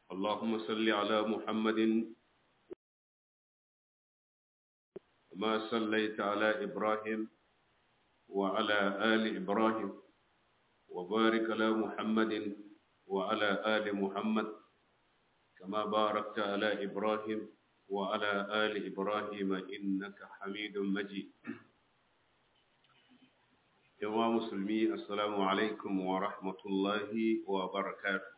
اللهم صل على محمد ما صليت على إبراهيم وعلى آل إبراهيم وبارك على محمد وعلى آل محمد كما باركت على إبراهيم وعلى آل إبراهيم إنك حميد مجيد يا مسلمي السلام عليكم ورحمة الله وبركاته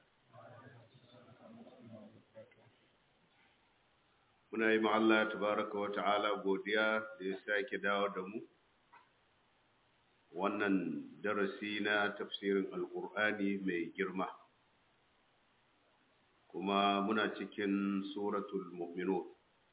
muna yi Allah tabaraka wa ta'ala godiya da ya sake dawo da mu wannan darasi na tafsirin alkur'ani mai girma kuma muna cikin suratul mu'minun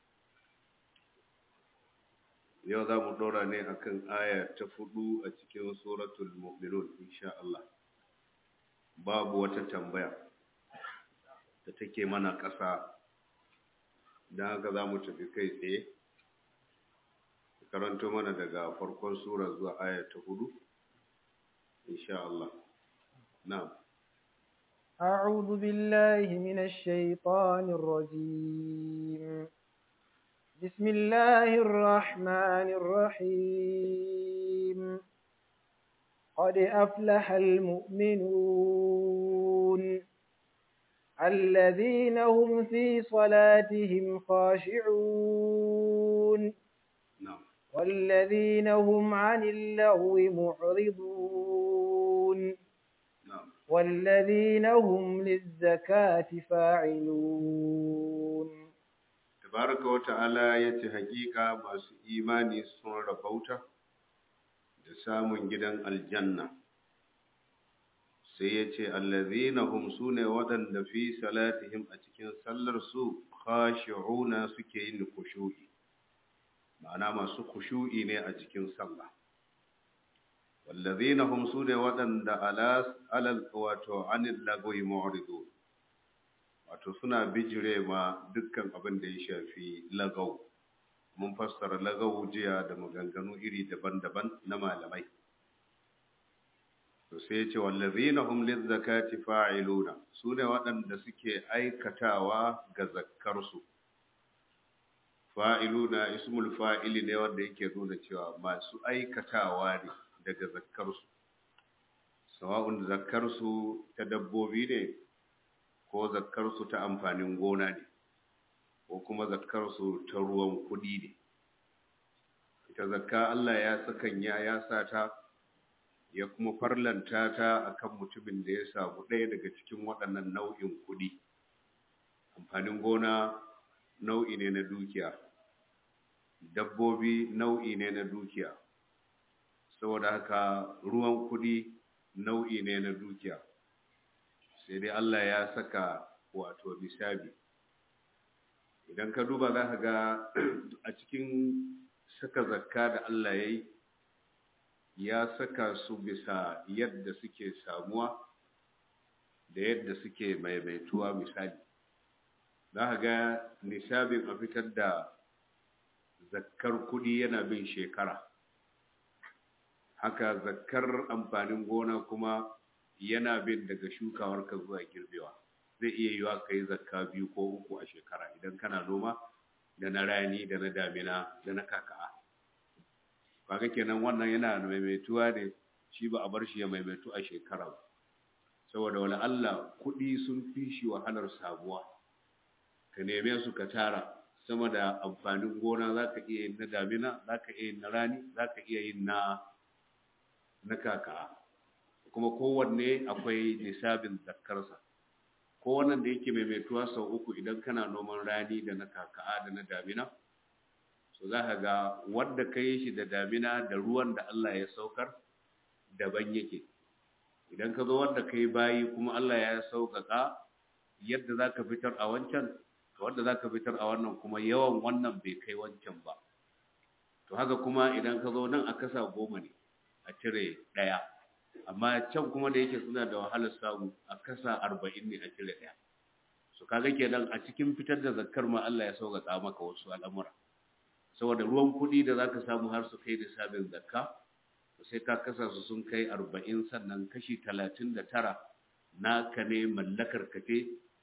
yau za mu ɗora ne akan aya ta fudu a cikin suratul mu'minun insha Allah babu wata tambaya da take mana ƙasa don haka za mu tafi kai tsaye karanto mana daga farkon sura zuwa aya ta hudu insha Allah na'am أعوذ بالله من الشيطان الرجيم بسم الله الرحمن الرحيم قد أفلح المؤمنون الذين هم في صلاتهم خاشعون na'am والذين هم عن اللغو معرضون na'am والذين هم للزكاة فاعلون tabaraka wa ta'ala yace hakika masu imani sun rabauta da samun gidan aljanna sai yace allazina hum sune waɗanda fi salatihim a cikin sallar su khashi'una suke yin khushu'i ma'ana masu khushu'i ne a cikin sallah wallazina hum sune waɗanda ala alal wato anil lagwi mu'ridun wato suna bijire ma dukkan abin da ya shafi lagau mun fassara lagau jiya da maganganu iri daban-daban na malamai to sai ya ce wallazina hum lizzakati fa'iluna sune waɗanda suke aikatawa ga zakkarsu fa'iluna ismul fa'ili ne wanda yake nuna cewa masu aikatawa ne daga zakkarsu sawa'un zakkarsu ta dabbobi ne ko zakkarsu ta amfanin gona ne ko kuma zakkarsu ta ruwan kuɗi ne ita zakka Allah ya sakanya ya sa ta ya kuma farlanta ta akan mutumin da ya samu ɗaya daga cikin waɗannan nau'in kuɗi amfanin gona nau'i ne na dukiya dabbobi nau'i ne na dukiya saboda haka ruwan kuɗi nau'i ne na dukiya sai dai Allah ya saka wato nisabi idan ka duba za ka ga a cikin saka zakka da Allah ya yi ya saka su bisa yadda suke samuwa da yadda suke maimaituwa misali za ka ga nisabin a fitar da zakkar kudi yana bin shekara haka zakkar amfanin gona kuma yana bin daga shukawarka zuwa girbewa zai iya yiwa ka yi zakka biyu ko uku a shekara idan kana noma da na rani da na damina da na kaka'a kaga kenan wannan yana maimaituwa ne shi ba a bar shi ya maimaitu a shekara ba saboda wani Allah kuɗi sun fi shi wahalar samuwa ka neme su ka tara sama da amfanin gona za ka iya yin na damina za ka iya yin na rani za ka iya yin na na kaka'a kuma kowanne akwai nisabin zakkarsa kowannan da yake maimaituwa sau uku idan kana noman rani da na kaka'a da na damina so za ka ga wanda ka yi shi da damina da ruwan da Allah ya saukar daban yake idan ka zo wanda ka yi bayi kuma Allah ya sauƙaƙa yadda za ka fitar a wancan to wanda za ka fitar a wannan kuma yawan wannan bai kai wancan ba to haka kuma idan ka zo nan a kasa goma ne a cire ɗaya amma can kuma da yake suna da wahalar samu a kasa arba'in ne a cire ɗaya su kaga kenan a cikin fitar da zakkar ma Allah ya sauƙaƙa maka wasu al'amura saboda ruwan kuɗi da zaka samu har su kai nisabin zakka to sai ka kasa su sun kai arba'in sannan kashi talatin da tara naka ne mallakar ka ce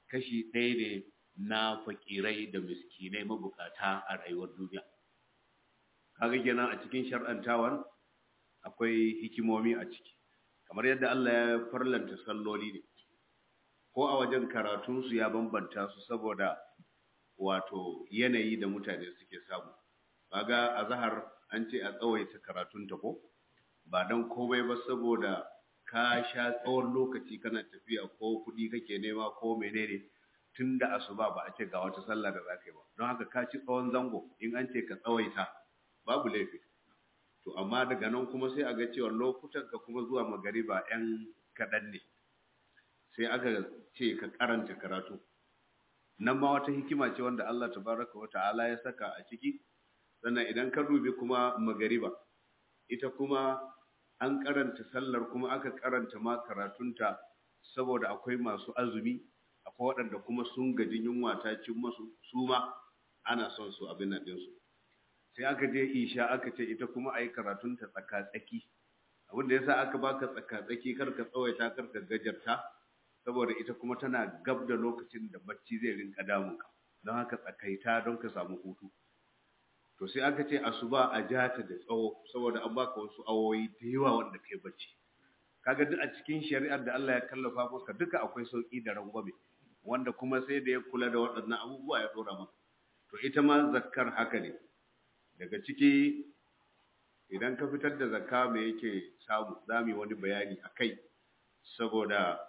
kashi ɗaya ne na fakirai da miskinai mabukata a rayuwar duniya kaga kenan a cikin shar'antawan akwai hikimomi a ciki kamar yadda Allah ya farlanta salloli ne ko a wajen karatunsu ya bambanta su saboda wato yanayi da mutane suke samu kaga a zahar an ce a tsawaita karatunta ko ba don komai ba saboda ka sha tsawon lokaci kana tafiya ko kuɗi kake nema ko menene tun da asuba ba a ce ga wata sallah da za ka yi ba don haka ka ci tsawon zango in an ce ka tsawaita babu laifi to amma daga nan kuma sai a ga cewa lokutan ka kuma zuwa magariba yan kaɗan ne sai aka ce ka karanta karatu nan ma wata hikima ce wanda Allah tabaraka wa ta'ala ya saka a ciki sannan idan ka dubi kuma magariba ita kuma an karanta sallar kuma aka karanta ma karatunta saboda akwai masu azumi akwai waɗanda kuma sun gaji yunwa ta cin masu su ma ana son su abin nan ɗinsu sai aka je isha aka ce ita kuma a yi karatunta tsaka-tsaki abin da ya sa aka baka tsaka-tsaki kar ka tsawaita kar ka gajarta saboda ita kuma tana gab da lokacin da bacci zai rinka damunka don haka tsakaita don ka samu hutu to sai aka ce asuba a jata da tsawo saboda an baka wasu awoyi da yawa wanda kai bacci kaga duk a cikin shari'ar da Allah ya kallafa maka duka akwai sauki da rangwame wanda kuma sai da ya kula da waɗannan abubuwa ya dora maka to ita ma zakkar haka ne daga ciki idan ka fitar da zakka me yake samu za mu yi wani bayani a kai saboda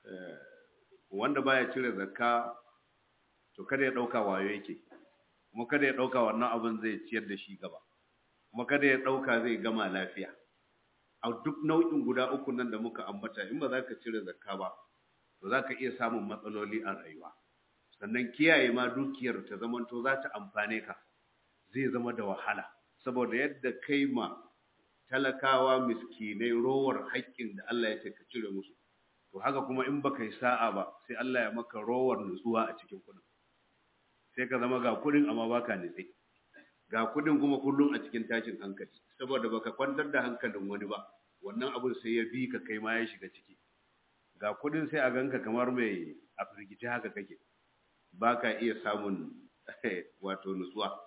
wanda baya cire zakka to kada ya ɗauka wayo yake kuma kada ya ɗauka wannan abin zai ciyar da shi gaba kuma kada ya ɗauka zai gama lafiya a duk nau'in guda uku nan da muka ambata in ba za ka cire zakka ba to za ka iya samun matsaloli a rayuwa sannan kiyaye ma dukiyar ta zamanto za ta amfane ka zai zama da wahala saboda yadda kai ma talakawa miskinai rowar haƙƙin da Allah ya ce ka cire musu to haka kuma in baka yi sa'a ba sai Allah ya maka rowar nutsuwa a cikin kuɗin sai ka zama ga kuɗin amma baka nitse ga kuɗin kuma kullum a cikin tashin hankali saboda baka kwantar da hankalin wani ba wannan abun sai ya bi ka kai ma ya shiga ciki ga kuɗin sai a ganka kamar mai a firgice haka kake baka iya samun wato nutsuwa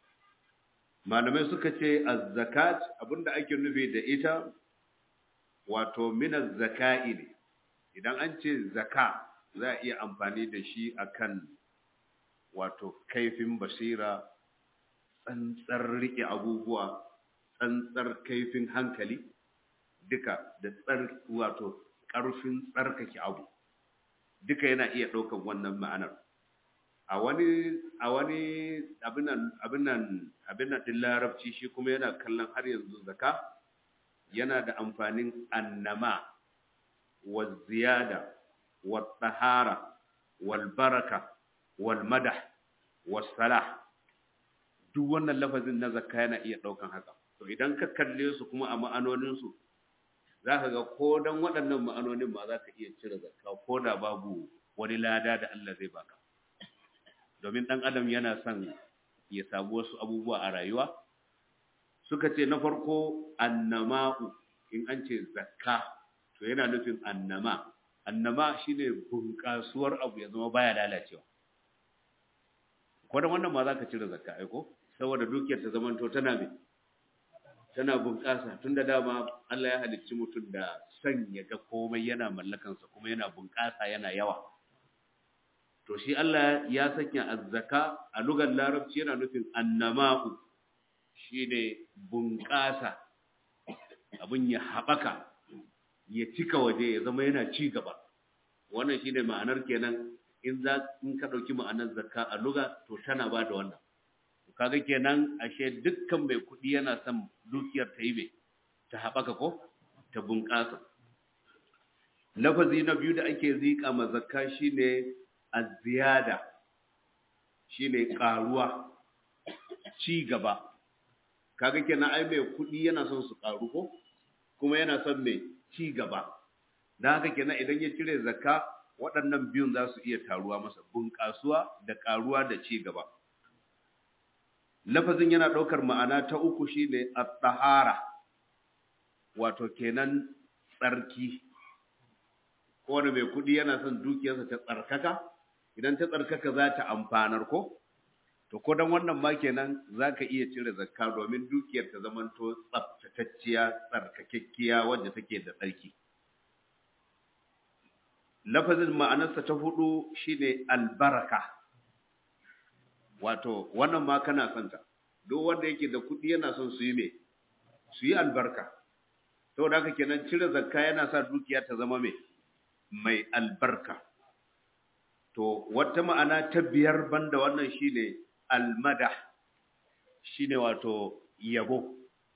malamai suka ce az-zakat abinda ake nufi da ita wato min az-zaka'i ne idan an ce zaka za a iya amfani da shi akan wato kaifin basira tsantsar rike abubuwa tsantsar kaifin hankali duka da tsar wato ƙarfin tsarkake abu duka yana iya ɗaukar wannan ma'anar a wani a wani abinan abinan abinan din larabci shi kuma yana kallon har yanzu zaka yana da amfanin annama wa ziyada wa tahara wal baraka wal madah was salah duk wannan lafazin na zakka yana iya daukan haka to idan ka kalle su kuma a ma'anonin su zaka ga ko dan waɗannan ma'anonin ma zaka iya cire zakka ko da babu wani lada da Allah zai baka domin ɗan adam yana son ya samu wasu abubuwa a rayuwa suka ce na farko annama'u in an ce zakka to yana nufin annama annama shine bunƙasuwar abu ya zama baya lalacewa ko da wannan ma za ka cire zakka aiko saboda dukiyar ta zamanto tana mai tana bunƙasa tun da dama Allah ya halicci mutum da son ya ga komai yana mallakansa kuma yana bunƙasa yana yawa to shi Allah ya sanya azzaka a lugar larabci yana nufin annama'u shine bunƙasa abin ya haɓaka ya cika waje ya zama yana ci gaba wannan shine ma'anar kenan in za in ka ɗauki ma'anar zakka a luga to tana ba da wannan kaga kenan ashe dukkan mai kuɗi yana son dukiyar ta yi mai ta haɓaka ko ta bunƙasa lafazi na biyu da ake zika ma zakka shine az-ziyada shine karuwa ci gaba kaga kenan ai mai kudi yana son su karu ko kuma yana son mai ci gaba dan haka kenan idan ya cire zakka waɗannan biyun za su iya taruwa masa bunƙasuwa da karuwa da ci gaba lafazin yana ɗaukar ma'ana ta uku shine at-tahara wato kenan tsarki kowane mai kudi yana son dukiyarsa ta tsarkaka idan ta tsarkaka za ta amfanar ko to ko dan wannan ma kenan zaka iya cire zakka domin dukiyar ta zamanto tsaftatacciya tsarkakekkiya wanda take da tsarki lafazin ma'anarsa ta hudu shine albaraka wato wannan ma kana son ta duk wanda yake da kuɗi yana son su yi me su yi albarka saboda haka kenan cire zakka yana sa dukiya ta zama me mai albarka to wata ma'ana ta biyar banda wannan shine almadah shine wato yabo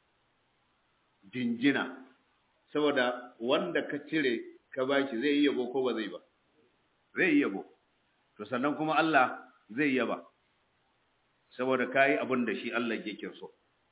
jinjina saboda wanda ka cire ka bashi zai yi yabo ko ba zai ba zai yi yabo to sannan kuma Allah zai yaba saboda kayi abin da shi Allah yake so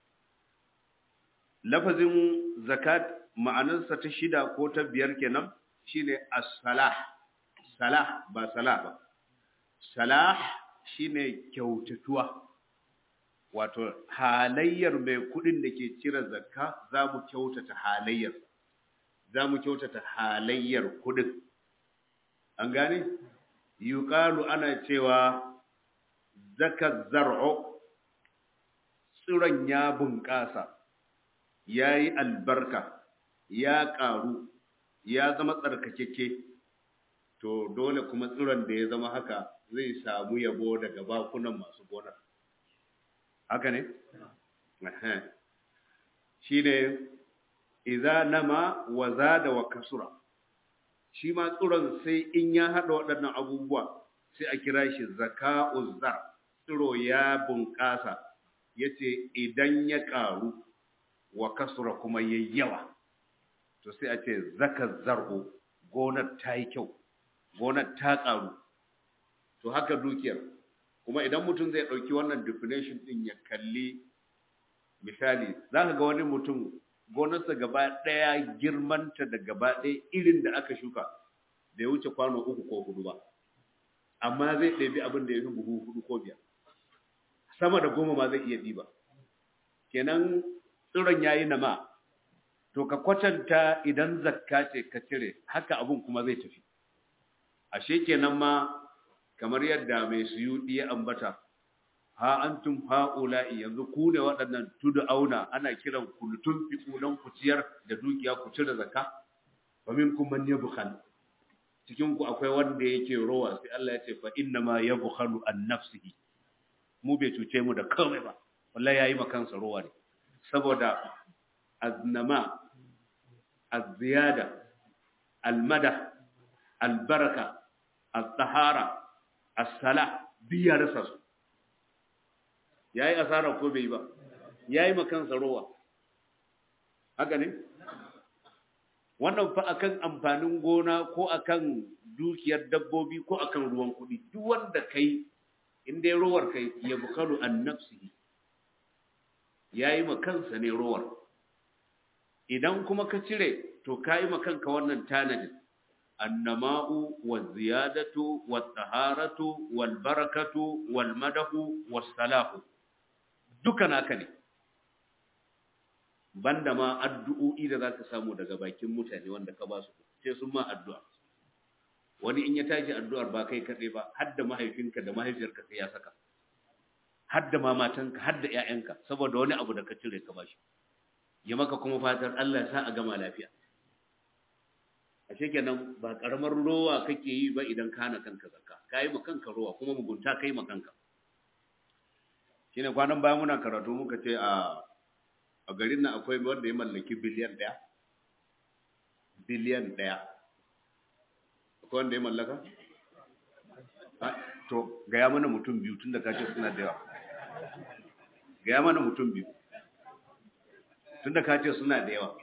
lafazin zakat ma'anarsa ta shida ko ta biyar kenan shine as-salah salah ba salah ba salah shine kyautatuwa wato halayyar mai kudin da ke cire zakka za mu kyautata halayyar za mu kyautata halayyar kudin an gane yuqalu ana cewa zaka zar'u tsiron ya bunƙasa ya yi albarka ya ƙaru ya zama tsarkakeke to dole kuma tsiron da ya zama haka zai samu yabo daga bakunan masu gonar haka ne? shi ne iza nama wa zada wa kasura shi ma tsiron sai in ya haɗa waɗannan abubuwa sai a kira shi zaka'uzzar tsiro ya bunƙasa ya ce idan ya ƙaru wa kasura kuma ya yawa to sai a ce zaka zar'u gonar ta yi kyau gonar ta ƙaru to haka dukiyar kuma idan mutum zai ɗauki wannan definition ɗin ya kalli misali za ka ga wani mutum gonarsa gaba ɗaya girmanta da gaba ɗaya irin da aka shuka da ya wuce kwano uku ko hudu ba amma zai ɗabi abin da ya fi buhu hudu ko biyar sama da goma ma zai iya ɗiba kenan tsiron ya yi nama to ka kwatanta idan zakka ce ka cire haka abin kuma zai tafi ashe kenan ma kamar yadda mai suyuɗi ya ambata ha antum ha'ula'i yanzu ku ne waɗannan tudu auna ana kiran ku lutun fiku don ku ciyar da dukiya ku cire zakka wa minkum man yabkhal cikin ku akwai wanda yake rowa sai Allah ya ce fa inna ma yabkhalu an nafsihi mu bai cuce mu da komai ba wallahi yayi ma kansa rowa ne saboda aznama az-ziyada al-madah al-baraka al-tahara as-salah biya rasa su yayi asara ko bai ba yayi ma kansa rowa haka ne wannan fa akan amfanin gona ko akan dukiyar dabbobi ko akan ruwan kuɗi duk wanda kai in dai rowar kai ya bukalu an nafsihi yayi ma kansa ne rowar idan kuma ka cire to kai ma kanka wannan tanadin annama'u waz-ziyadatu wat-taharatu wal-barakatu wal-madahu was-salahu duka naka ne banda ma addu'o'i da zaka samu daga bakin mutane wanda ka ba su sai sun ma addu'a wani in ya tashi addu'ar ba kai kaɗai ba har da mahaifinka da mahaifiyarka sai ya saka har da ma matanka har da ƴaƴanka saboda wani abu da ka cire ka bashi ya maka kuma fatar Allah sa a gama lafiya ashe kenan ba karamar rowa kake yi ba idan kana kanka zakka kai ma kanka rowa kuma mugunta kai ma kanka shine kwanan baya muna karatu muka ce a a garin nan akwai wanda ya mallaki biliyan ɗaya biliyan ɗaya akwai wanda ya mallaka to gaya mana mutum biyu tun da ka ce suna da yawa gaya mana mutum biyu tun da ka ce suna da yawa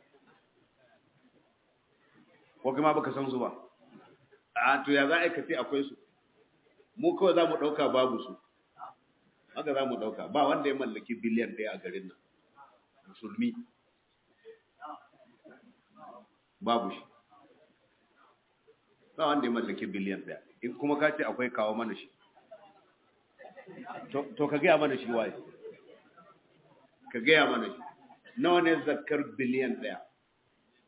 ko kuma baka san su ba a to ya za a ce akwai su mu kawai za mu ɗauka babu su haka za mu ɗauka ba wanda ya mallaki biliyan ɗaya a garin nan musulmi babu shi ba wanda ya mallaki biliyan ɗaya in kuma ka ce akwai kawo mana shi to ka gaya mana shi waye ka gaya mana shi nawa ne zakar biliyan ɗaya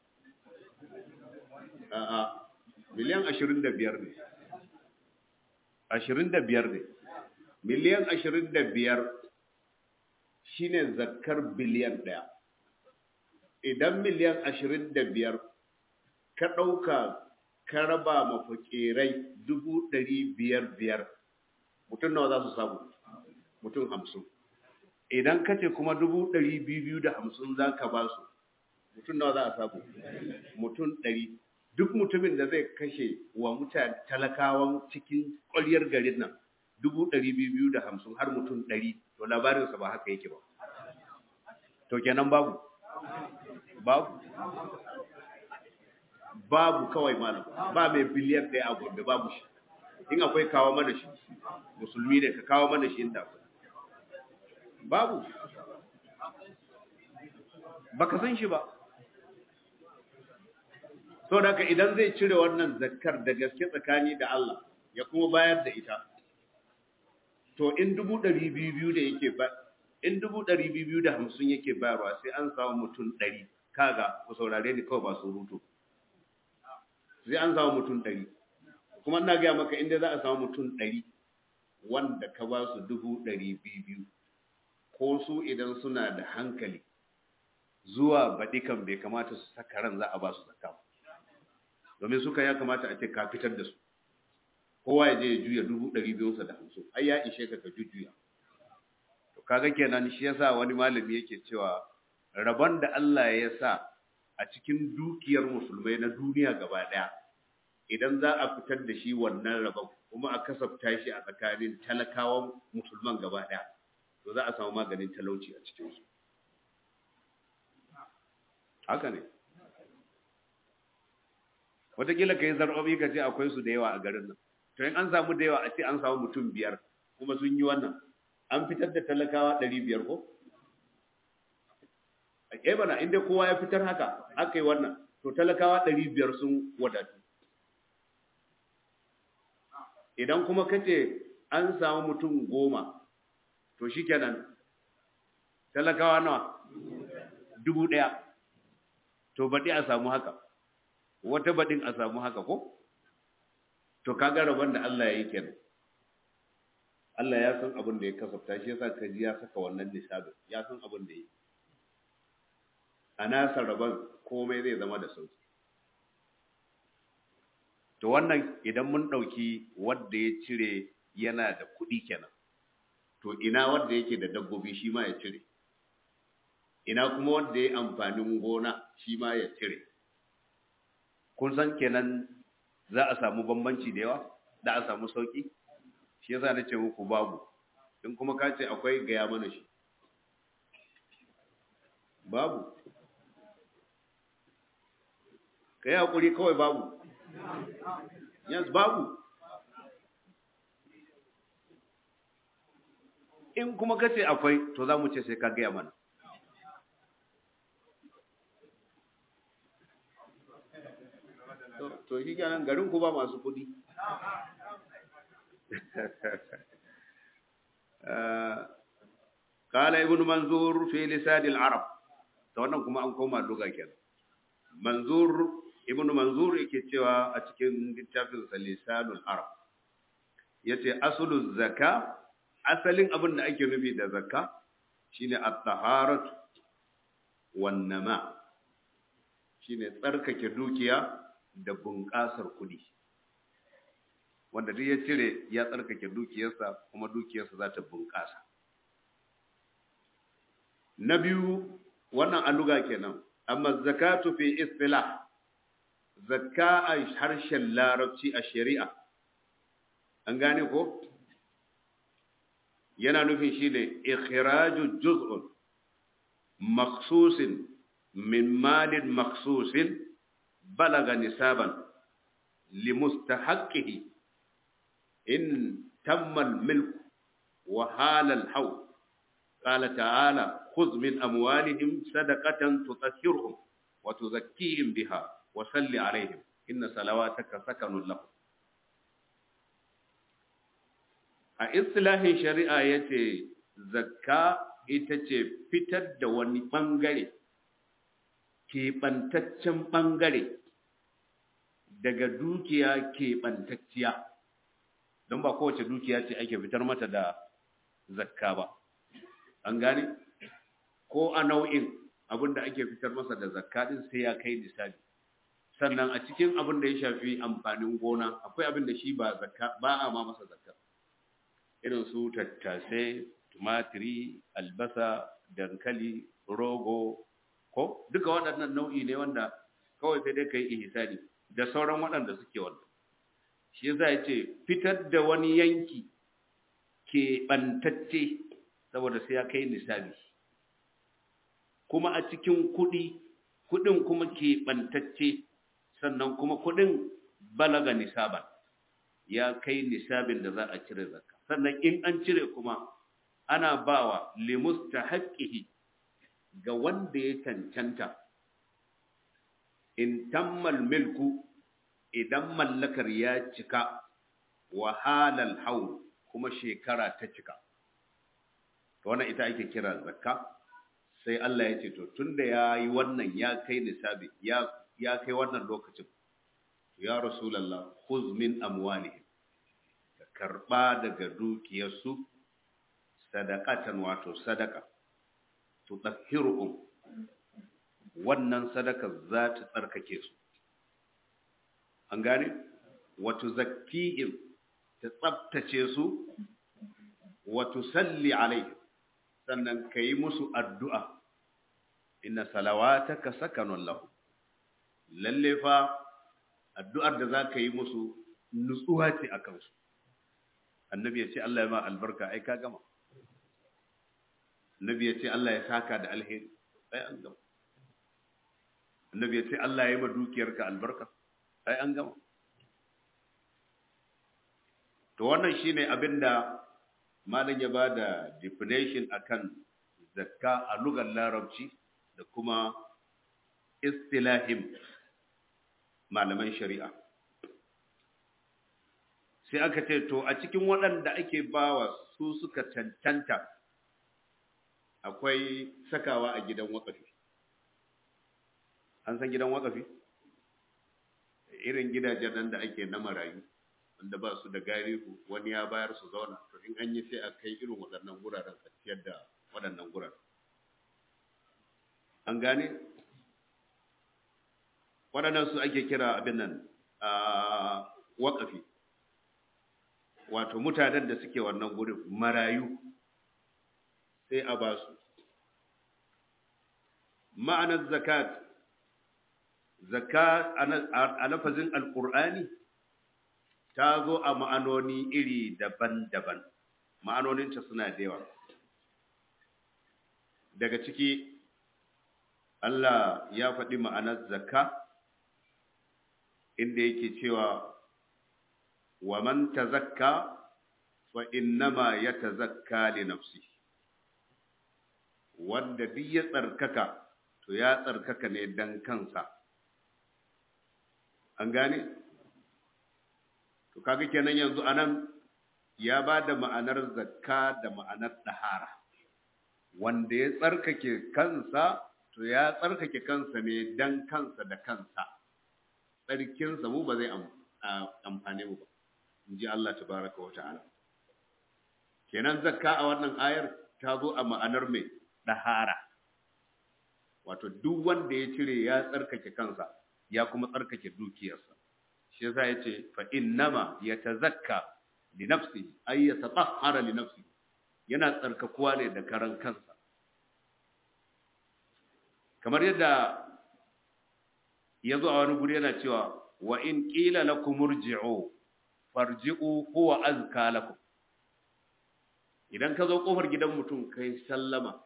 a'a biliyan ashirin da biyar ne ashirin da biyar ne miliyan ashirin da biyar shine zakkar biliyan ɗaya idan miliyan ashirin da biyar ka ɗauka ka raba ma fakirai dubu ɗari biyar biyar mutum nawa za su samu mutum hamsin idan ka ce kuma dubu ɗari biyu da hamsin za ka ba su mutum nawa za a samu mutum ɗari duk mutumin da zai kashe wa mutane talakawan cikin ƙwaryar garin nan dubu ɗari biyu da hamsin har mutum ɗari to labarinsa ba haka yake ba to kenan babu babu babu kawai malam ba mai biliyan ɗaya a gombe babu shi in akwai kawo mana shi musulmi ne ka kawo mana shi inda akwai babu baka san shi ba so da idan zai cire wannan zakkar da gaske tsakani da Allah ya kuma bayar da ita to in dubu ɗari biyu biyu da yake ba in dubu ɗari biyu biyu da hamsin yake bayarwa sai an samu mutum ɗari kaga ku saurare ni kawai ba su rutu sai an samu mutum ɗari kuma ina gaya maka inda za a samu mutum ɗari wanda ka ba su dubu ɗari biyu biyu ko su idan suna da hankali zuwa baɗi kan bai kamata su saka ran za a ba su zakka domin suka ya kamata a ce ka fitar da su kowa ya je ya juya dubu ɗari biyunsa da hamsin ai ya ishe ka ka jujjuya to kaga kenan shi yasa wani malami yake cewa rabon da Allah ya sa a cikin dukiyar musulmai na duniya gaba ɗaya idan za a fitar da shi wannan rabon kuma a kasafta shi a tsakanin talakawan musulman gaba ɗaya to za a samu maganin talauci a cikinsu haka ne wataƙila ka yi zarɓaɓi ka ce akwai su da yawa a garin nan to in an samu da yawa a ce an samu mutum biyar kuma sun yi wannan an fitar da talakawa ɗari biyar ko a bana inda kowa ya fitar haka aka yi wannan to talakawa ɗari biyar sun wadatu idan kuma ka ce an samu mutum goma to shi kenan talakawa nawa dubu ɗaya to baɗi a samu haka wata baɗin a samu haka ko to kaga rabon da Allah ya yi kenan Allah ya san abin da ya kasafta shi yasa kaji ya saka wannan nisabin ya san abin da ya yi a nasa rabon komai zai zama da sauki to wannan idan mun ɗauki wadda ya cire yana da kuɗi kenan to ina wadda yake da dabbobi shi ma ya cire ina kuma wadda ya amfanin gona shi ma ya cire kun san kenan za a samu bambanci da yawa da a samu sauki shi yasa na ce muku babu in kuma ka ce akwai gaya mana shi babu ka yi haƙuri kawai babu yes babu in kuma ka ce akwai to za mu ce sai ka gaya mana to shi kenan garin ku ba masu kuɗi قال ابن منظور في لسان العرب to wannan kuma an koma doga kenan manzur ibn manzur yake cewa a cikin littafin sa lisanul arab yace aslul zakka asalin abin da ake nufi da zakka shine at-taharat wan nama shine tsarkake dukiya da bunƙasar kuɗi wanda duk ya cire ya tsarkake dukiyarsa kuma dukiyarsa za ta bunƙasa na biyu wannan aluga kenan amma zakatu fi istilah zakka a harshen larabci a shari'a an gane ko yana nufin shi ne ikhraju juz'un maksusin min malin maksusin balaga nisaban limustahaqqihi in tamma al-milk wa hala al-hawl qala ta'ala خذ من أموالهم صدقة تطهرهم وتزكيهم بها وصل عليهم إن صلواتك سكن لهم a istilahin shari'a ya ce zakka ita ce fitar da wani ɓangare keɓantaccen ɓangare daga dukiya keɓantacciya don ba kowace dukiya ce ake fitar mata da zakka ba an gane ko a nau'in abin da ake fitar masa da zakka din sai ya kai nisabi sannan a cikin abin da ya shafi amfanin gona akwai abin da shi ba zakka ba a ma masa zakka irin su tattasai tumatiri albasa dankali rogo ko duka waɗannan nau'i ne wanda kawai sai dai ka yi ihsani da sauran waɗanda suke wannan shi yasa ya ce fitar da wani yanki ke ɓantacce saboda sai ya kai nisabi kuma a cikin kuɗi kuɗin kuma ke ɓantacce sannan kuma kuɗin balaga nisaban ya kai nisabin da za a cire zakka sannan in an cire kuma ana bawa limustahaqqihi ga wanda ya cancanta in tammal milku idan mallakar ya cika wa halal haul kuma shekara ta cika to wannan ita ake kira zakka sai Allah ya ce to tunda yayi wannan ya kai nisabi ya ya kai wannan lokacin ya rasulullah khuz min amwalihim ka karba daga dukiyarsu sadaqatan wato sadaka tutahhiruhum wannan sadaka za ta tsarkake su an gane wato zakkihim ta tsabtace su wato salli alaihi sannan ka yi musu addu'a inna salawataka sakanun lahu lalle fa addu'ar da za ka yi musu nutsuwa ce a kansu annabi ya ce Allah ya ma albarka ai ka gama annabi ya ce Allah ya saka da alheri ai an gama annabi ya ce Allah ya yi ma dukiyarka albarka ai an gama to wannan shine abinda malam ya bada definition akan zakka a lugar larabci da kuma istilahim malaman shari'a sai aka ce to a cikin waɗanda ake bawa su suka cancanta akwai sakawa a gidan wakafi an san gidan wakafi irin gidajen nan da ake na marayu wanda ba su da garihu wani ya bayar su zauna to in an yi sai a kai irin waɗannan guraren a ciyar da waɗannan guraren an gane waɗannan su ake kira abin nan a waƙafi wato mutanen da suke wannan gurin marayu sai a ba su ma'anar zakat zakat a lafazin alƙur'ani ta zo a ma'anoni iri daban-daban ma'anoninta suna da yawa daga ciki Allah ya faɗi ma'anar zakka inda yake cewa wa man tazakka fa innama yatazakka li nafsi wanda duk ya tsarkaka to ya tsarkaka ne dan kansa an gane to kaga kenan yanzu anan ya ba da ma'anar zakka da ma'anar dahara wanda ya tsarkake kansa to ya tsarkake kansa ne dan kansa da kansa tsarkinsa mu ba zai amfane mu ba in ji Allah tabaraka wa ta'ala kenan zakka a wannan ayar ta zo a ma'anar mai dahara wato duk wanda ya cire ya tsarkake kansa ya kuma tsarkake dukiyarsa shi yasa yace fa innama yatazakka li nafsihi ay yatatahhara li nafsihi yana tsarkakuwa ne da karan kansa kamar yadda yazo a wani guri yana cewa wa in qila lakum urji'u farji'u huwa azka lakum idan ka zo kofar gidan mutum kai sallama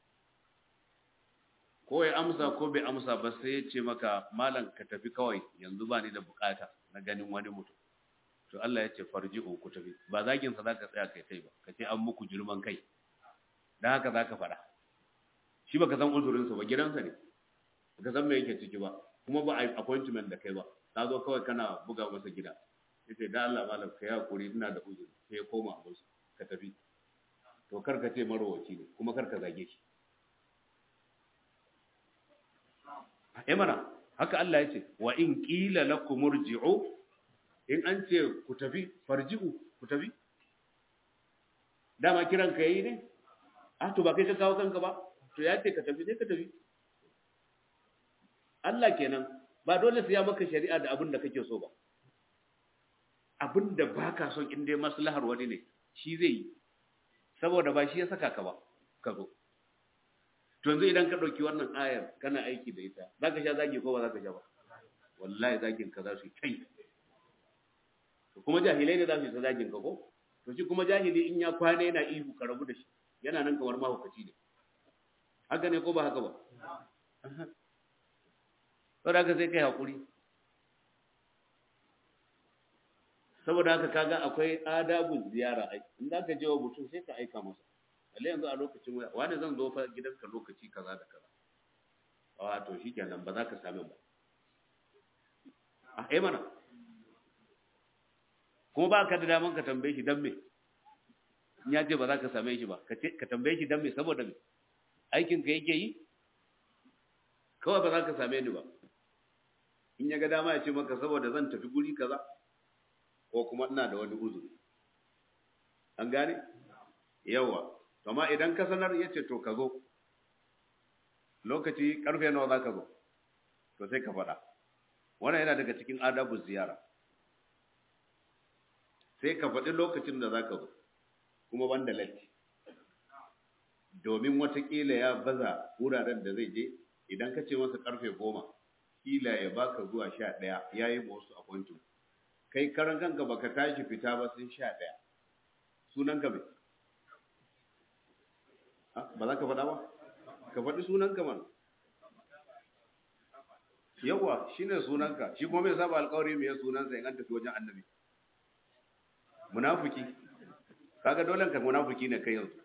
ko ya amsa ko bai amsa ba sai ya ce maka malam ka tafi kawai yanzu ba ni da bukata na ganin wani mutum to Allah ya ce farji'u ku tafi ba zagin sa zaka tsaya kai kai ba ka ce an muku girman kai dan haka zaka fada shi baka san uzurin sa ba gidansa ne baka san me yake ciki ba kuma ba appointment da kai ba ka zo kawai kana buga masa gida yace da Allah malam ka hakuri ina da uzuri sai ya koma abin ka tafi to kar ka ce marowaci ne kuma kar ka zage shi eh mana haka Allah ya ce wa in qila lakum urji'u in an ce ku tafi farji'u ku tafi dama kiran ka yi ne a to ba kai ka kawo kanka ba to ya ce ka tafi sai ka tafi Allah kenan ba dole sai ya maka shari'a da abin da kake so ba abin da baka son in dai maslahar wani ne shi zai yi saboda ba shi ya saka ka ba ka zo to yanzu idan ka ɗauki wannan ayar kana aiki da ita za ka sha zagi ko ba za ka sha ba wallahi zagin ka za su yi kai kuma jahilai ne za su yi ta zagin ka ko to shi kuma jahili in ya kwana yana ihu ka rabu da shi yana nan kamar mahaukaci ne haka ne ko ba haka ba saboda haka sai kai haƙuri saboda haka kaga akwai adabun ziyara ai in za ka je wa mutum sai ka aika masa lalle yanzu a lokacin waya wani zan zo fa gidanka lokaci kaza da kaza a to shikenan ba za ka same ba a eh mana kuma ba ka da daman ka tambaye shi dan me in ya ce ba za ka same shi ba ka tambaye shi dan me saboda me aikin ka yake yi kawai ba za ka same ni ba in ya ga dama ya ce maka saboda zan tafi guri kaza ko kuma ina da wani uzuri an gane yawa amma idan ka sanar ya ce to ka zo lokaci karfe nawa za ka zo to sai ka faɗa wannan yana daga cikin adabu ziyara sai ka faɗi lokacin da za ka zo kuma banda latti domin watakila ya baza wuraren da zai je idan ka ce masa karfe goma kila ya baka zuwa sha ɗaya ya yi wasu appointment kai karan kanka baka tashi fita ba sun sha ɗaya sunan ka mai ba za ka faɗa ba ka faɗi sunan ka mana yawa shine sunanka shi kuma mai saba alƙawari mai sunansa in an tafi wajen annabi munafiki kaga dole ka munafiki ne kai yanzu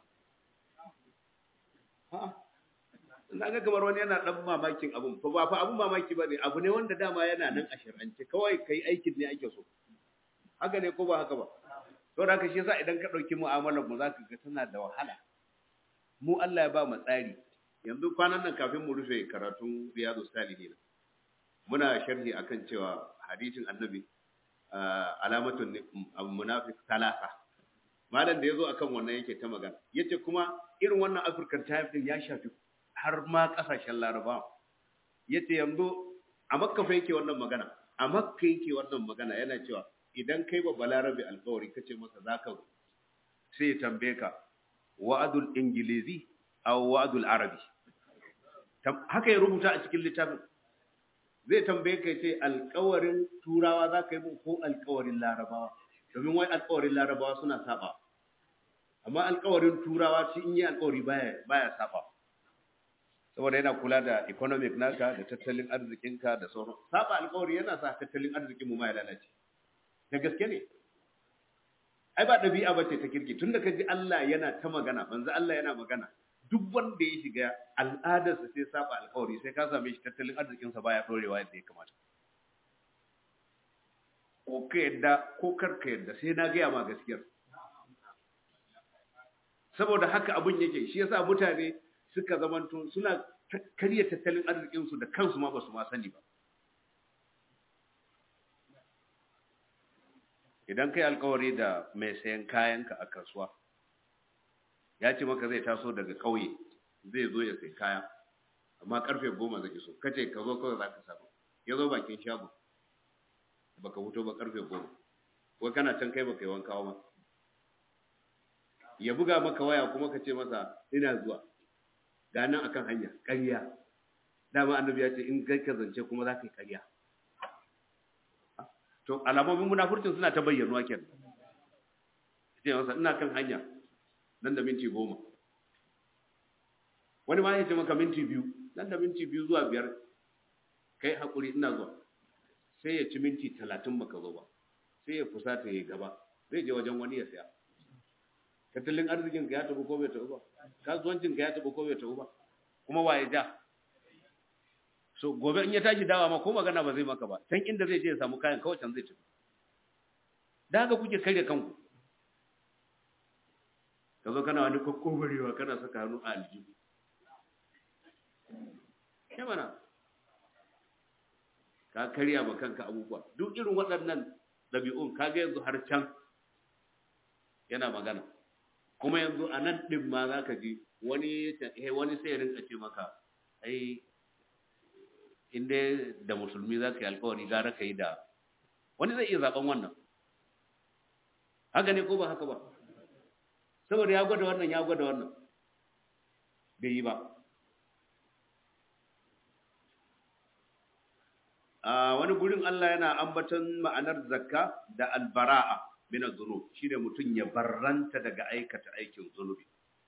na ga kamar wani yana dan mamakin abun fa ba fa abun mamaki bane abu ne wanda dama yana nan a shar'ance kawai kai aikin ne ake so haka ne ko ba haka ba to da haka shi yasa idan ka dauki mu'amalar mu zaka ga tana da wahala mu Allah ya ba mu tsari yanzu kwanan nan kafin mu rufe karatun riyadu salihin muna sharhi akan cewa hadisin annabi alamatun munafiq talasa malam da yazo akan wannan yake ta magana yace kuma irin wannan african time din ya shafi har ma kasashen laraba yace yanzu a makka fa yake wannan magana a makka yake wannan magana yana cewa idan kai ba balarabe alƙawari kace masa zaka sai ya tambaye ka wa'adul ingilizi aw wa'adul arabi haka ya rubuta a cikin littafin zai tambaye ka ce alƙawarin turawa za ka yi mun ko alƙawarin larabawa domin wai alƙawarin larabawa suna saba amma alƙawarin turawa shi in yi alƙawari baya baya saba saboda yana kula da economic naka da tattalin arzikinka da sauran saba alƙawari yana sa tattalin arzikin mu ma ya lalace da gaske ne ai ba ɗabi'a ba ce ta kirki tunda ka ji Allah yana ta magana manzo Allah yana magana duk wanda ya shiga al'adarsa sai saba alƙawari sai ka same shi tattalin arzikinsa baya ɗorewa yadda ya kamata ko ka yadda ko kar ka yadda sai na gaya ma gaskiyar saboda haka abin yake shi yasa mutane suka zamanto suna karya tattalin arzikinsu da kansu ma ba su ma sani ba idan kai alkawari da mai sayan kayanka a kasuwa ya ce maka zai taso daga ƙauye zai zo ya sai kaya amma karfe goma zai iso kace ka zo kawai za ka samu ya zo bakin shago baka fito ba karfe goma ko kana can kai baka yi wanka ba ya buga maka waya kuma ka ce masa ina zuwa ga nan akan hanya ƙarya dama annabi ya ce in kai ka zance kuma za ka yi ƙarya to alamomin munafurcin suna ta bayyanuwa kenan ce masa ina kan hanya nan da minti goma wani ma ya ce maka minti biyu nan da minti biyu zuwa biyar kai haƙuri ina zuwa sai ya ci minti talatin baka zo ba sai ya fusata ya gaba zai je wajen wani ya saya tattalin arzikin ka ya tabu ko bai tabu ba kasuwancin ka ya tabu ko bai tabu ba kuma waye ja so gobe in ya tashi dawa ma ko magana ba zai maka ba can inda zai je ya samu kayan kawai can zai tafi da haka kuke karya kanku ka zo kana wani kokkobarewa kana saka hannu a aljihu ya mana ka karya ma kanka abubuwa duk irin waɗannan ɗabi'un ka ga yanzu har can yana magana kuma yanzu a nan ɗin ma za ka ji wani wani sai ya rinka ce maka ai in dai da musulmi za ka yi alkawari gara ka yi da wani zai iya zaɓen wannan haka ne ko ba haka ba saboda ya gwada wannan ya gwada wannan bai yi ba a wani gurin Allah yana ambaton ma'anar zakka da albara'a min az-zunub shine mutun ya barranta daga aikata aikin zunubi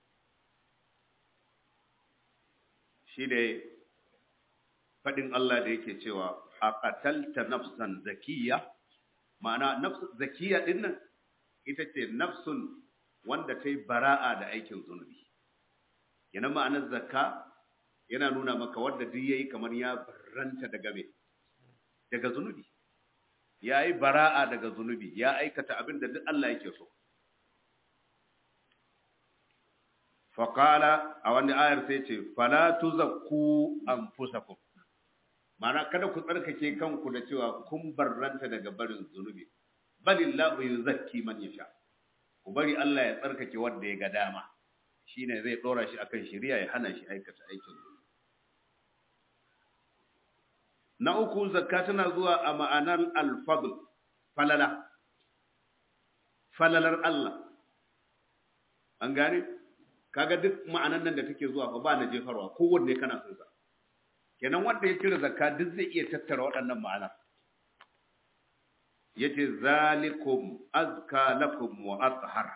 shine fadin Allah da yake cewa aqatalta nafsan zakiyya ma'ana nafs zakiyya din nan ita ce nafsun wanda ta yi bara'a da aikin zunubi yana ma'anar zakka yana nuna maka wanda duk yayi kamar ya barranta daga me daga zunubi ya yi bara'a daga zunubi ya aikata abin da duk Allah yake so faƙala a wani ayar sai ce fala tuzakku anfusakum mana kada ku tsarkake kanku da cewa kun barranta daga barin zunubi balillahu yuzakki man yasha ku bari Allah ya tsarkake wanda ya ga dama shine zai dora shi akan shari'a ya hana shi aikata aikin zunubi na uku zakka tana zuwa a ma'anar alfadl falala falalar Allah an gane kaga duk ma'anan nan da take zuwa fa ba na jefarwa kowanne kana son sa kenan wanda ya cire zakka duk zai iya tattara waɗannan ma'ana yace zalikum azka lakum wa athhar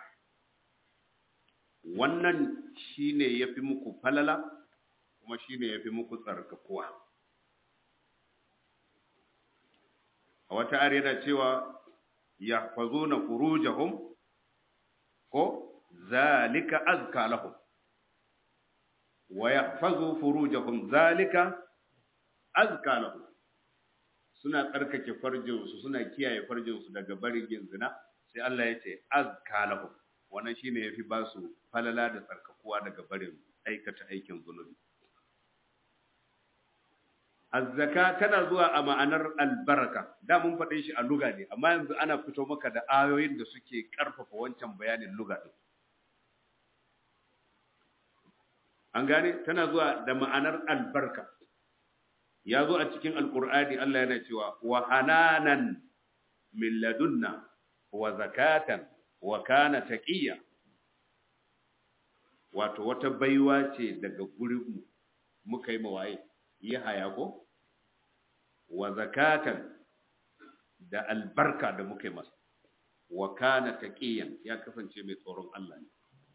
wannan shine yafi muku falala kuma shine yafi muku tsarkakuwa a wata ayar yana cewa yahfazuna furujahum ko zalika azka lahum wa yahfazu furujahum zalika azka lahum suna tsarkake farjinsu suna kiyaye farjinsu daga barin yin zina sai Allah ya ce azka lahum wannan shine yafi ba su falala da tsarkakuwa daga barin aikata aikin zunubi azzaka tana zuwa a ma'anar albaraka da mun faɗe shi a luga ne amma yanzu ana fito maka da ayoyin da suke ƙarfafa wancan bayanin luga ɗin an gane tana zuwa da ma'anar albarka ya zo a cikin alkur'ani Allah yana cewa wa hananan min ladunna wa zakatan wa kana taqiya wato wata baiwa ce daga gurinmu muka yi mawaye yi haya ko wa zakatan da albarka da muka yi masa wa kana taqiyan ya kasance mai tsoron Allah ne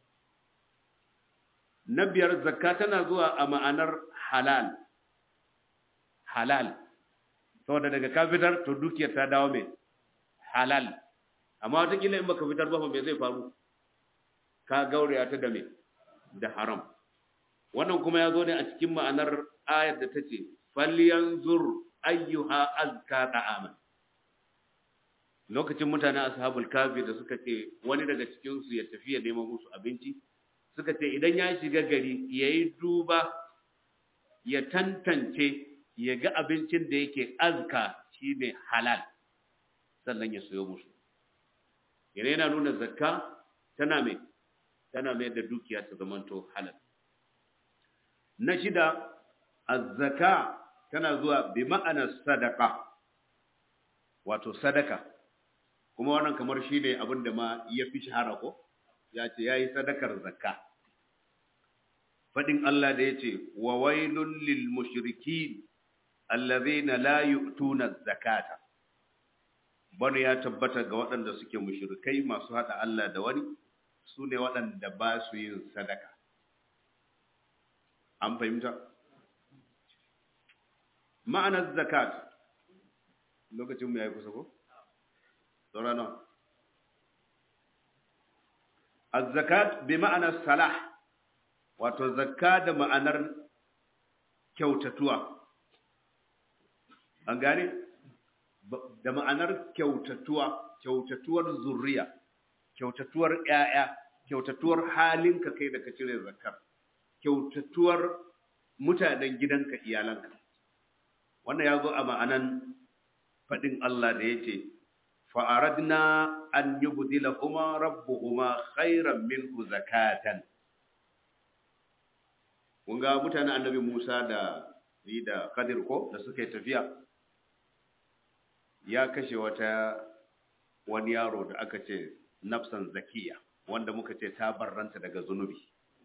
na biyar zakka tana zuwa a ma'anar halal halal saboda daga ka fitar to dukiyar ta dawo mai halal amma watakila in baka fitar ba me zai faru ka gauraya ta da me da haram wannan kuma ya zo ne a cikin ma'anar ayar da ta ce falyanzur ayyuha azka da'aman lokacin mutanen ashabul kafi da suka ce wani daga cikin su ya tafi ya neman musu abinci suka ce idan ya shiga gari yayi duba ya tantance ya ga abincin da yake azka shine halal sannan ya sayo musu yana yana nuna zakka tana mai tana mai da dukiya ta zamanto halal na shida azzaka tana zuwa bi ma'anar sadaka wato sadaka kuma wannan kamar shine abin da ma ya fi shahara ko ya ce yayi sadakar zakka fadin Allah da yace wa wailul lil mushrikin allazina la yu'tuna zakata bani ya tabbata ga waɗanda suke mushrikai masu hada Allah da wani su ne waɗanda ba su yin sadaka an fahimta ma'anar zakat lokacin mu yayi kusa ko saurana az-zakat bi ma'anar salah wato zakka da ma'anar kyautatuwa an gane da ma'anar kyautatuwa kyautatuwar zurriya kyautatuwar ƴaƴa kyautatuwar halinka kai da ka cire zakkar kyautatuwar mutanen gidanka iyalanka wannan ya zo a ma'anan faɗin Allah da ya ce fa'aradna an yubdilahuma rabbuhuma khairan minhu zakatan kun ga mutanen annabi Musa da ni da Khadir ko da suka yi tafiya ya kashe wata wani yaro da aka ce nafsan zakiya wanda muka ce ta barranta daga zunubi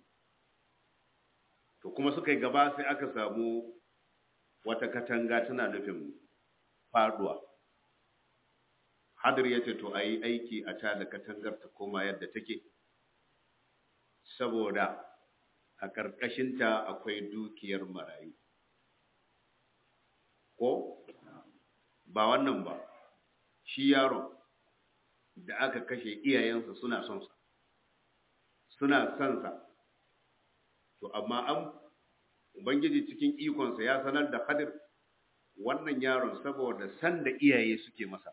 to kuma suka yi gaba sai aka samu wata katanga tana nufin faduwa hadir ya ce to a yi aiki a ta da katangar ta koma yadda take saboda a ƙarƙashinta akwai dukiyar marayu ko ba wannan ba shi yaron da aka kashe iyayensa suna son sa suna son sa to amma an ubangiji cikin ikonsa ya sanar da hadir wannan yaron saboda san da iyaye suke masa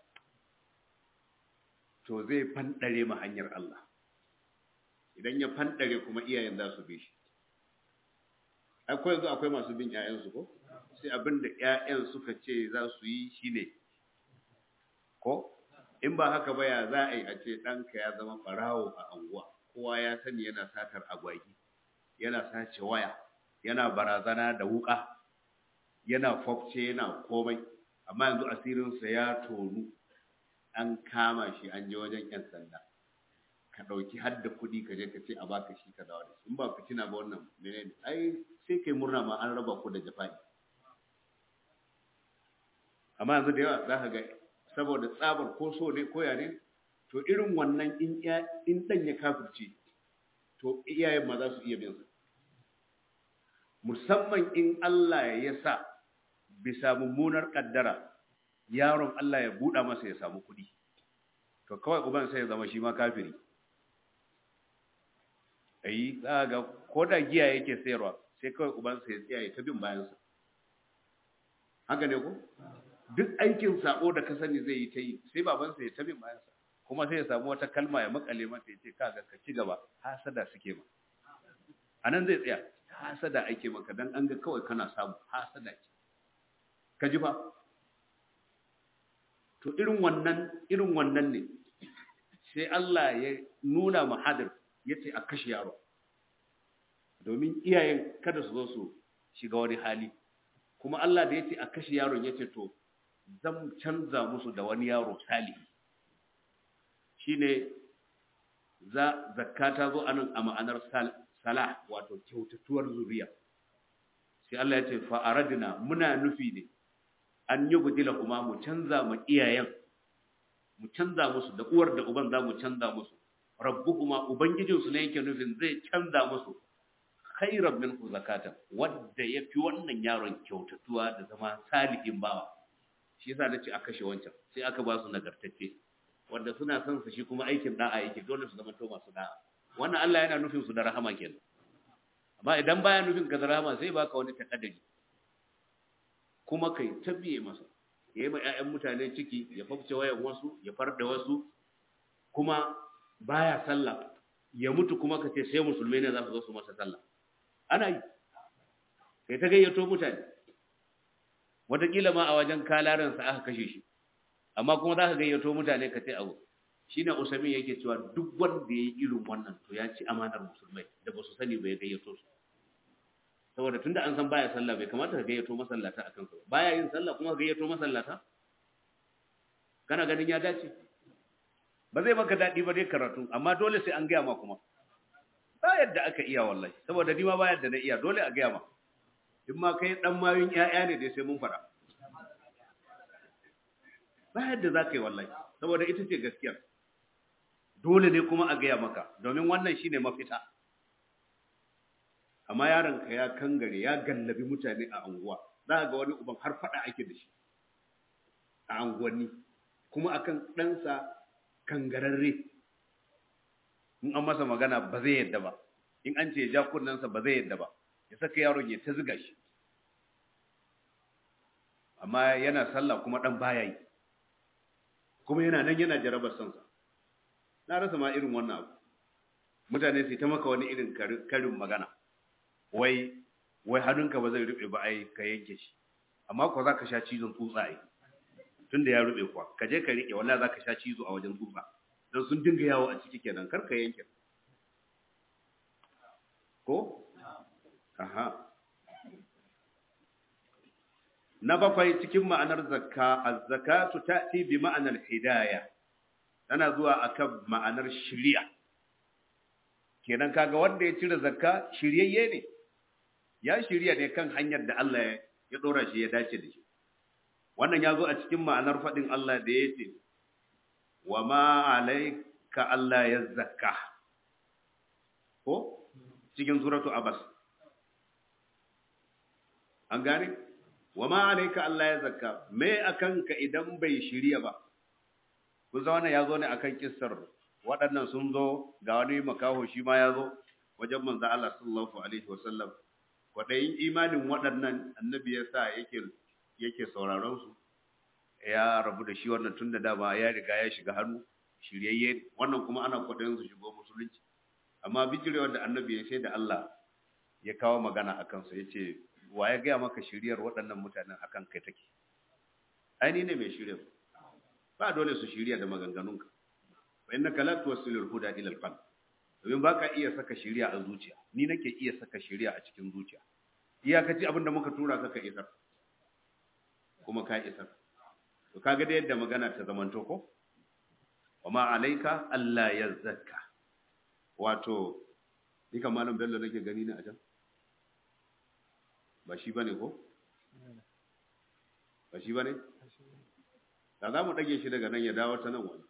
to zai fanɗare ma hanyar Allah idan ya fanɗare kuma iyayen za su bi shi akwai yanzu akwai masu bin ƴaƴansu ko sai abin da ƴaƴan suka ce za su yi shine ko in ba haka ba ya za a yi a ce ɗanka ya zama ɓarawo a anguwa kowa ya sani yana satar agwagi yana sace waya yana barazana da wuƙa yana fofce yana komai amma yanzu asirinsa ya tonu an kama shi an je wajen 'yan sanda ka ɗauki har da kuɗi ka je ka ce a baka shi ka dawo da shi in ba fitina ba wannan menene ai sai kai murna ma an raba ku da jafa'i amma yanzu da yawa za ka ga saboda tsabar ko so ne ko ne to irin wannan in in dan ya kafirce to iyayen ma za su iya bin sa musamman in Allah ya sa bisa mummunar kaddara yaron Allah ya buɗa masa ya samu kuɗi to kawai uban sai ya zama shi ma kafiri ayi za ga ko da giya yake sayarwa sai kawai uban sai ya tsaya ya ta bin bayansa haka ne ko duk aikin sako da ka sani zai yi ta yi sai babansa ya ta bin bayansa kuma sai ya samu wata kalma ya makale mata ya ce kaga ka ci gaba hasada suke ma anan zai tsaya hasada ake maka dan an ga kawai kana samu hasada ce ka ji fa to irin wannan irin wannan ne sai Allah ya nuna mahadir ya ce a kashe yaro domin iyayen kada su zo su shiga wani hali kuma Allah da ya ce a kashe yaron ya ce to zan canza musu da wani yaro salihi shine za zakka ta zo anan a ma'anar salah wato kyautatuwar zuriya sai Allah ya ce fa aradna muna nufi ne an yi gudila kuma mu canza ma iyayen mu canza musu da uwar da uban za mu canza musu rabbuhuma ubangijinsu ne yake nufin zai canza musu khairan minhu zakatan wanda yafi wannan yaron kyautatuwa da zama salihin bawa shi yasa nace a kashe wancan sai aka ba su nagartacce wanda suna son su shi kuma aikin da'a yake dole su zama to masu da'a wannan Allah yana nufin su da rahama kenan amma idan baya nufin ka da rahama sai baka wani takaddari kuma kai tabbiye masa ya yi ma 'ya'yan mutane ciki ya fafce wayan wasu ya farda wasu kuma baya sallah ya mutu kuma ka ce sai musulmai ne za su zo su masa sallah ana yi kai ta gayyato mutane wataƙila ma a wajen kalaransa aka kashe shi amma kuma za ka gayyato mutane ka ce abu shi ne usamin yake cewa duk wanda ya yi irin wannan to ya ci amanar musulmai da ba su sani ba ya gayyato su saboda tunda an san baya sallah bai kamata ka gayyato masallata a kansa baya yin sallah kuma ka gayyato masallata kana ganin ya dace ba zai maka daɗi ba dai karatu amma dole sai an gaya ma kuma ba yadda aka iya wallahi saboda ni ma ba yadda na iya dole a gaya ma in ma kai dan mayun ƴaƴa ne dai sai mun fara ba yadda za ka yi wallahi saboda ita ce gaskiyar dole ne kuma a gaya maka domin wannan shine mafita amma yaronka ya kangare ya gallabi mutane a anguwa za ga wani uban har fada ake da shi a anguwanni kuma akan ɗansa kangararre in an masa magana ba zai yadda ba in an ce ya ja kunnensa ba zai yadda ba ya saka yaron ya ta ziga shi amma yana sallah kuma ɗan baya yi kuma yana nan yana jarabar sansa na rasa ma irin wannan abu mutane su ta maka wani irin karin magana wai wai hannunka ba zai rube ba ai ka yanke shi amma ko za ka sha cizon tsutsa ai tunda ya rube kuwa ka je ka rike wallahi za ka sha cizo a wajen tsutsa don sun dinga yawo a ciki kenan karka yanke ko aha na bakwai cikin ma'anar zakka az-zakatu ta'ti bi ma'anar hidayah tana zuwa akan ma'anar shiriya kenan kaga wanda ya cire zakka shiryayye ne ya shirya ne kan hanyar da Allah ya dora shi ya dace da shi wannan ya zo a cikin ma'anar faɗin Allah da ya ce wa ma alaika Allah ya zakka ko cikin suratu abas an gane wa ma alaika Allah ya zakka me akan ka idan bai shirya ba kun san wannan ya zo ne akan kissar waɗannan sun zo ga wani makaho shi ma ya zo wajen manzo Allah sallallahu alaihi wasallam kwaɗayin imanin waɗannan annabi ya sa yake yake sauraron su ya rabu da shi wannan tun da dama ya riga ya shiga hannu shiryayye wannan kuma ana kwaɗayin su shigo musulunci amma bijirewar da annabi ya sai da Allah ya kawo magana a kansa ya ce wa ya gaya maka shiryar waɗannan mutanen akan kai take aini ne mai shirya ba dole su shirya da maganganunka fa innaka la tuwassilul huda ila al-qalb domin baka iya saka shiriya a zuciya ni nake iya saka shiriya a cikin zuciya iyakaci abinda muka tura ka ka isar kuma ka isar to kaga da yadda magana ta zamanto ko wama alaika alla yazakka wato ni kan malam bello nake gani ne a can ba shi bane ko ba shi bane da za mu dage shi daga nan ya dawo ta nan wani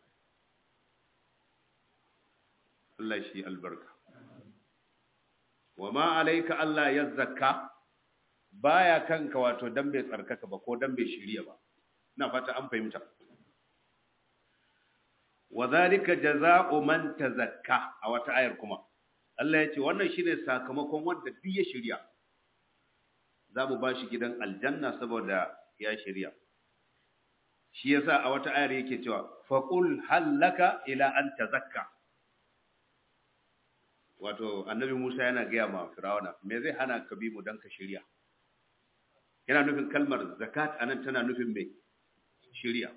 Allah shi albarka. Wa ma alaika Allah ya zakka baya kanka wato dan bai tsarkaka ba ko dan bai shirya ba. Ina fata an fahimta. Wa zalika jazaa'u man tazakka a wata ayar kuma. Allah ya ce wannan shine sakamakon wanda duk ya shirya. Za mu ba shi gidan aljanna saboda ya shirya. Shi yasa a wata ayar yake cewa faqul hallaka ila an tazakka. wato annabi Musa yana gaya ma Firawuna me zai hana ka bi mu dan ka shirya yana nufin kalmar zakat anan tana nufin me shirya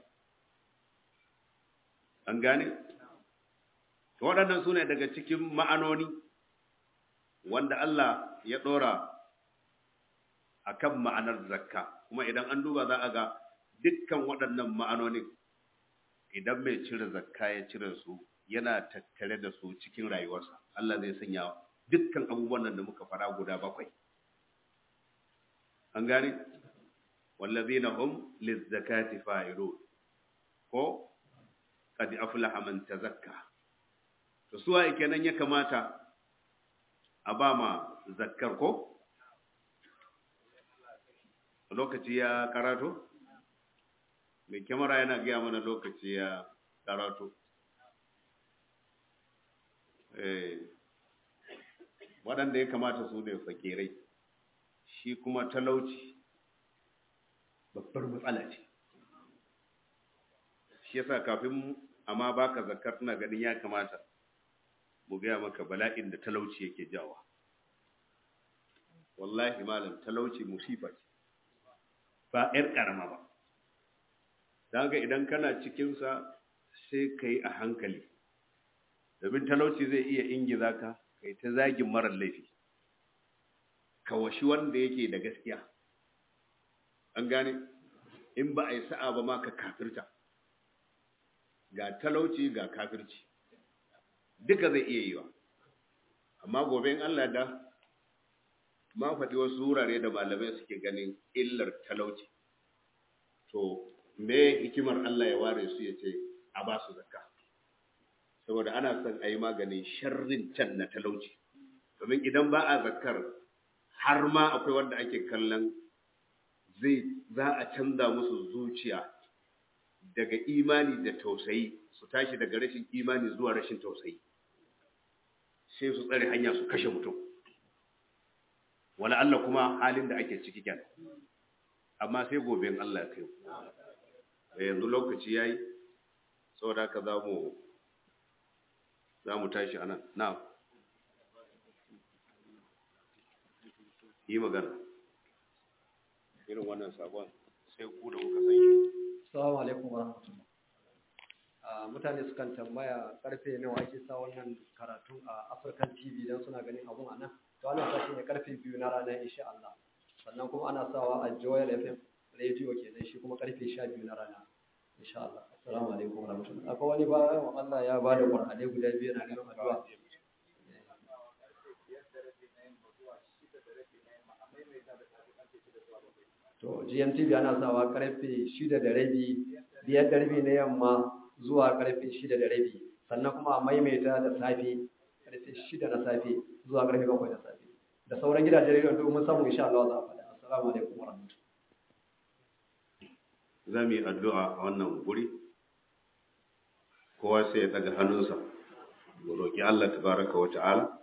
an gane to waɗannan sune daga cikin ma'anoni wanda Allah ya ɗora akan ma'anar zakka kuma idan an duba za a ga dukkan waɗannan ma'anonin idan mai cire zakka ya cire su yana tattare da su cikin rayuwarsa Allah zai sanya dukkan abubuwan nan da muka fara guda bakwai an gane wallazina hum lizzakati fa'ilun ko qad aflaha man tazakka to suwa kenan ya kamata a ba ma zakkar ko lokaci ya karato mai kyamara yana gaya mana lokaci ya karato waɗanda ya kamata su ne fakirai shi kuma talauci babbar matsala ce shi yasa kafin amma baka zakar tana ganin ya kamata mu gaya maka bala'in da talauci yake jawa wallahi malam talauci musifa ce ba 'yar ƙarama ba don idan kana cikinsa sai ka yi a hankali domin talauci zai iya ingiza ka kai ta zagin marar laifi ka washi wanda yake da gaskiya an gane in ba a yi sa'a ba ma ka kafirta ga talauci ga kafirci duka zai iya yi wa amma gobe in Allah da ma faɗi wasu wurare da malamai suke ganin illar talauci to me hikimar Allah ya ware su ya ce a ba su zakka saboda ana son a yi maganin sharrin can na talauci domin idan ba a zakkar har ma akwai wanda ake kallon zai za a canza musu zuciya daga imani da tausayi su tashi daga rashin imani zuwa rashin tausayi sai su tsare hanya su kashe mutum wala Allah kuma halin da ake ciki kenan amma sai gobe in Allah ya kai yanzu lokaci yayi saboda haka za mu za mu tashi a nan na yi magana irin wannan sabon sai ku da kuka san shi Assalamu alaikum wa rahmatullah. A mutane sukan tambaya karfe nawa ake sa wannan karatu a African TV dan suna ganin abun a nan to ana sa shi ne karfe biyu na rana insha Allah sannan kuma ana sawa a Joel FM radio kenan shi kuma karfe sha biyu na rana insha Allah assalamu alaikum warahmatullahi akwai wani bayan Allah ya bada Qur'ani guda biyu na neman addu'a to GMTV ana sawa karfe shida da rabi biyar da rabi na yamma zuwa karfe shida da rabi sannan kuma a maimaita da safe karfe shida na safe zuwa karfe bakwai da safe da sauran gidajen rediyon duk mun samu insha Allah za a faɗa assalamu alaikum wa rahmatullahi za mu yi addu'a a wannan guri kowa sai ya daga hannunsa mu roƙi Allah tabaraka wa ta'ala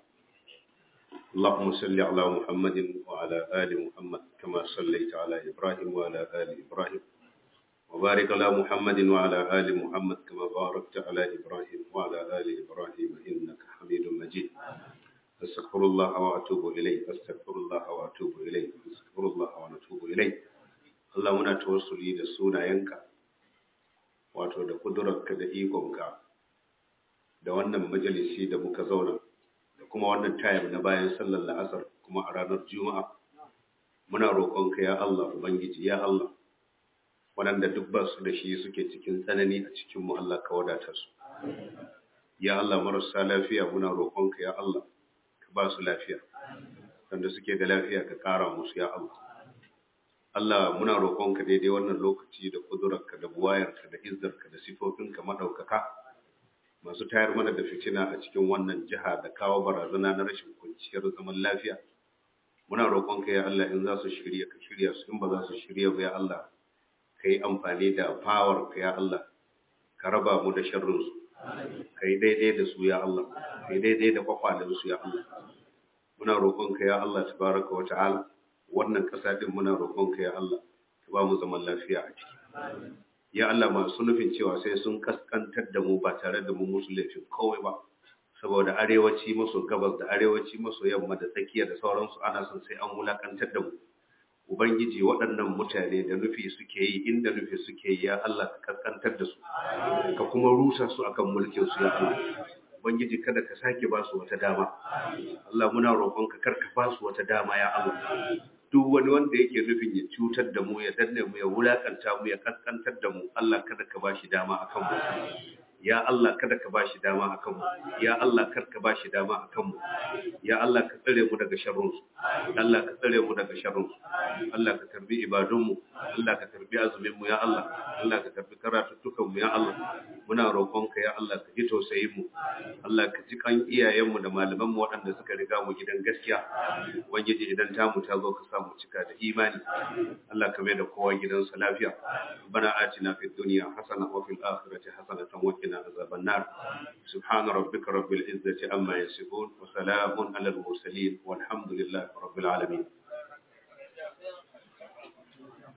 اللهم صل على محمد وعلى آل محمد كما صليت على إبراهيم وعلى آل إبراهيم وبارك على محمد وعلى آل محمد كما باركت على إبراهيم وعلى آل إبراهيم إنك حميد مجيد أستغفر الله وأتوب إليه أستغفر الله وأتوب إليه أستغفر الله ونتوب إليه Allah muna tawassuli da sunayenka wato da kudurarka da ikonka da wannan majalisi da muka zauna da kuma wannan tayar na bayan sallar la'asar kuma a ranar juma'a muna roƙonka ya Allah ubangiji ya Allah waɗanda duk ba su da shi suke cikin tsanani a cikin mu Allah ka wadatar su ya Allah marasa lafiya muna roƙonka ya Allah ka ba su lafiya wanda suke da lafiya ka ƙara musu ya Allah Allah muna roƙonka daidai wannan lokaci da kudurarka da buwayarka da izzarka da sifofinka maɗaukaka masu tayar mana da fitina a cikin wannan jiha da kawo barazana na rashin kwanciyar zaman lafiya muna roƙonka ya Allah in za su shirya ka shirya su in ba za su shirya ba ya Allah ka yi amfani da power ka ya Allah ka raba mu da sharrin su ka yi daidai da su ya Allah ka yi daidai da kwakwalen su ya Allah muna roƙonka ya Allah tabaraka wa ta'ala wannan ƙasa ɗin muna roƙonka ya Allah ka ba mu zaman lafiya a ciki ya Allah masu nufin cewa sai sun kaskantar da mu ba tare da mu musu laifin kawai ba saboda arewaci maso gabas da arewaci maso yamma da tsakiya da sauransu ana son sai an wulakantar da mu ubangiji waɗannan mutane da nufi suke yi inda nufi suke yi ya Allah ka kaskantar da su ka kuma rusa su akan mulkin su ya Allah Ubangiji kada ka sake ba su wata dama. Allah muna roƙonka kar ka ba su wata dama ya Allah. Duk wani wanda yake nufin ya cutar da mu ya danne mu ya wulakanta mu ya kaskantar da mu Allah kada ka ba shi dama akan mu. Ya Allah kada ka ba shi dama akan mu. Ya Allah kar ka ba shi dama akan mu. Ya Allah ka tsare mu daga sharrun su. Allah ka tsare mu daga sharrun su. Allah ka karbi ibadun mu. Allah ka karbi azumin mu ya Allah. Allah ka karbi karatuttukan mu ya Allah. Muna roƙonka ya Allah ka ji tausayin mu. Allah ka ji kan iyayenmu da malaman mu waɗanda suka riga mu gidan gaskiya ubangiji idan tamu ta zo ka sa mu cika da imani Allah ka mai da kowa gidansa lafiya bana atina fid dunya hasana wa fil akhirati hasanatan wa qina azaban nar subhana rabbika rabbil izzati amma yasifun wa salamun alal mursalin walhamdulillahi rabbil alamin